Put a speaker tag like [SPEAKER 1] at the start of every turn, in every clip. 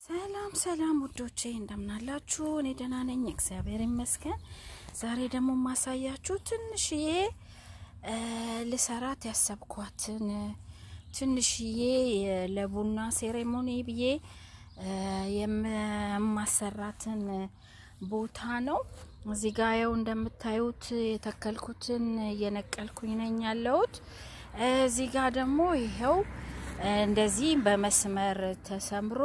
[SPEAKER 1] ሰላም ሰላም ውዶቼ እንደምናላችሁ፣ እኔ ደህና ነኝ፣ እግዚአብሔር ይመስገን። ዛሬ ደግሞ ማሳያችሁ ትንሽዬ ልሰራት ያሰብኳትን ትንሽዬ ለቡና ሴሬሞኒ ብዬ የማሰራትን ቦታ ነው። እዚህ ጋ ያው እንደምታዩት የተከልኩትን እየነቀልኩኝ ነኝ ያለሁት። እዚህ ጋ ደግሞ ይኸው እንደዚህ በመስመር ተሰምሮ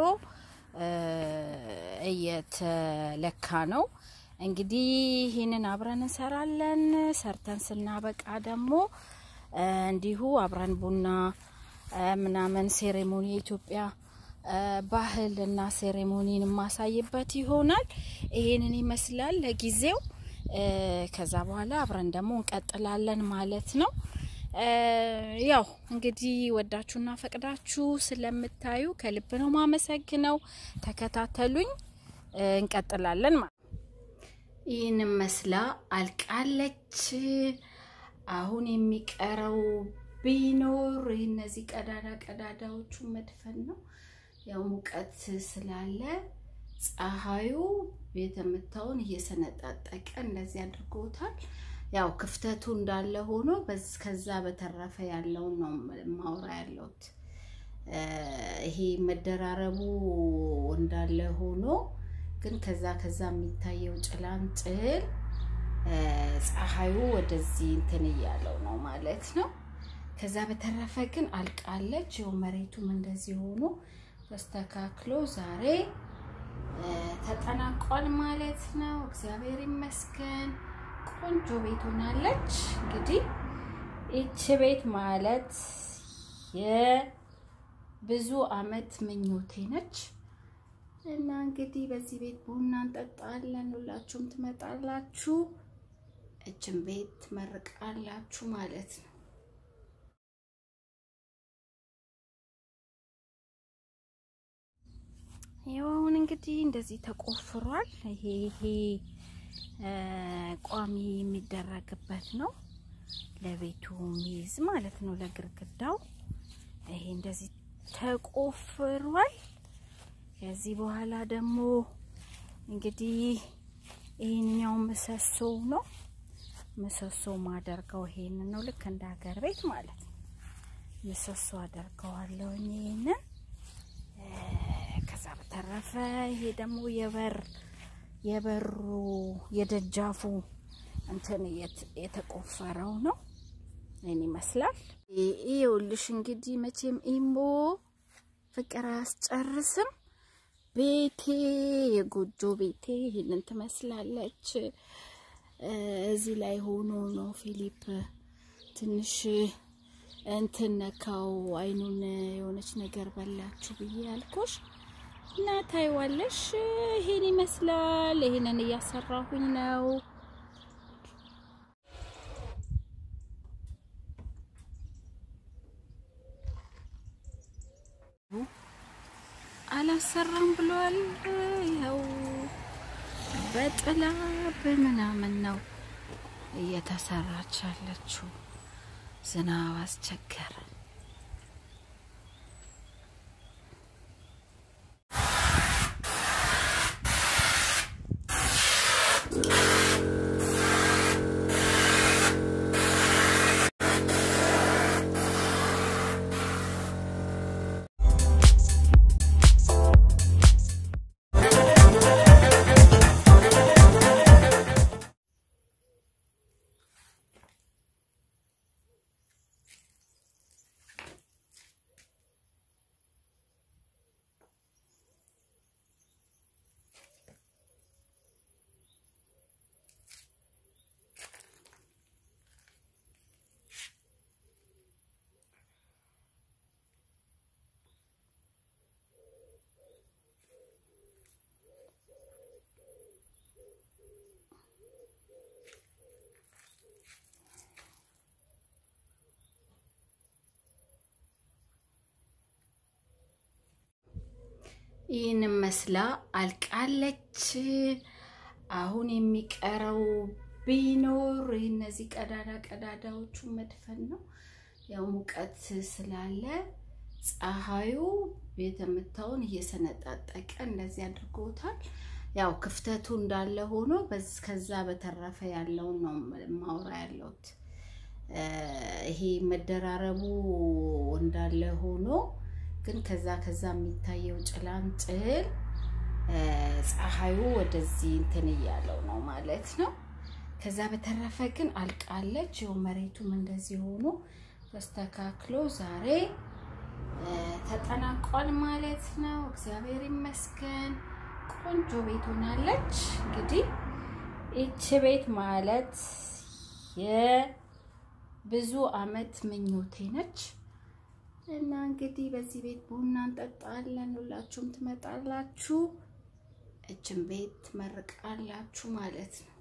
[SPEAKER 1] እየተለካ ነው። እንግዲህ ይህንን አብረን እንሰራለን። ሰርተን ስናበቃ ደግሞ እንዲሁ አብረን ቡና ምናምን ሴሬሞኒ የኢትዮጵያ ባህል እና ሴሬሞኒን የማሳይበት ይሆናል። ይሄንን ይመስላል ለጊዜው። ከዛ በኋላ አብረን ደግሞ እንቀጥላለን ማለት ነው። ያው እንግዲህ ወዳችሁና ፈቅዳችሁ ስለምታዩ ከልብ ነው ማመሰግነው። ተከታተሉኝ፣ እንቀጥላለን ማለት ይህን መስላ አልቃለች። አሁን የሚቀረው ቢኖር እነዚህ ቀዳዳ ቀዳዳዎቹ መድፈን ነው። ያው ሙቀት ስላለ ፀሐዩ ቤተምታውን እየሰነጣጠቀ እንደዚህ አድርጎታል። ያው ክፍተቱ እንዳለ ሆኖ ከዛ በተረፈ ያለውን ነው ማውራ ያለሁት። ይሄ መደራረቡ እንዳለ ሆኖ ግን ከዛ ከዛ የሚታየው ጭላንጭል ፀሐዩ ወደዚህ እንትን እያለው ነው ማለት ነው። ከዛ በተረፈ ግን አልቃለች። ይኸው መሬቱም እንደዚህ ሆኖ ተስተካክሎ ዛሬ ተጠናቋል ማለት ነው። እግዚአብሔር ይመስገን። ቆንጆ ቤት ሆናለች። እንግዲህ ይቺ ቤት ማለት የብዙ አመት ምኞቴ ነች እና እንግዲህ በዚህ ቤት ቡና እንጠጣለን። ሁላችሁም ትመጣላችሁ፣ እችን ቤት ትመርቃላችሁ ማለት ነው። ይኸው አሁን እንግዲህ እንደዚህ ተቆፍሯል። ይሄ ይሄ ቋሚ የሚደረግበት ነው። ለቤቱ ሚይዝ ማለት ነው፣ ለግርግዳው ይሄ እንደዚህ ተቆፍሯል። ከዚህ በኋላ ደግሞ እንግዲህ ይሄኛው ምሰሶ ነው። ምሰሶ ማደርገው ይሄንን ነው፣ ልክ እንደ ሀገር ቤት ማለት ነው። ምሰሶ አደርገዋለሁ ይሄንን። ከዛ በተረፈ ይሄ ደግሞ የበር የበሩ የደጃፉ እንትን የተቆፈረው ነው። ይህን ይመስላል። ይኸውልሽ እንግዲህ መቼም ኢሞ ፍቅር አያስጨርስም። ቤቴ የጎጆ ቤቴ ይህንን ትመስላለች። እዚህ ላይ ሆኖ ነው ፊሊፕ ትንሽ እንትን ነካው፣ አይኑን የሆነች ነገር በላችሁ ብዬ ያልኩሽ እና ታይዋለሽ። ይሄን ይመስላል። ይሄንን እያሰራሁኝ ነው። አላሰራም ብሏል። ያው በጥላ በምናምን ነው እየተሰራች ያለችው። ዝናብ አስቸገረ። ይህን መስላ አልቃለች። አሁን የሚቀረው ቢኖር እነዚህ ቀዳዳ ቀዳዳዎቹ መድፈን ነው። ያው ሙቀት ስላለ ፀሐዩ ቤት የምታውን እየሰነጣጠቀ እንደዚህ አድርጎታል። ያው ክፍተቱ እንዳለ ሆኖ ከዛ በተረፈ ያለውን ነው ማውራ ያለሁት። ይሄ መደራረቡ እንዳለ ሆኖ ግን ከዛ ከዛ የሚታየው ጭላንጭል ፀሐዩ ወደዚህ እንትን እያለው ነው ማለት ነው። ከዛ በተረፈ ግን አልቃለች። ይኸው መሬቱም እንደዚህ ሆኖ ተስተካክሎ ዛሬ ተጠናቋል ማለት ነው። እግዚአብሔር ይመስገን። ቆንጆ ቤት ሆናለች። እንግዲህ ይቺ ቤት ማለት የብዙ አመት ምኞቴ ነች እና እንግዲህ በዚህ ቤት ቡና እንጠጣለን። ሁላችሁም ትመጣላችሁ፣ እችን ቤት ትመርቃላችሁ ማለት ነው።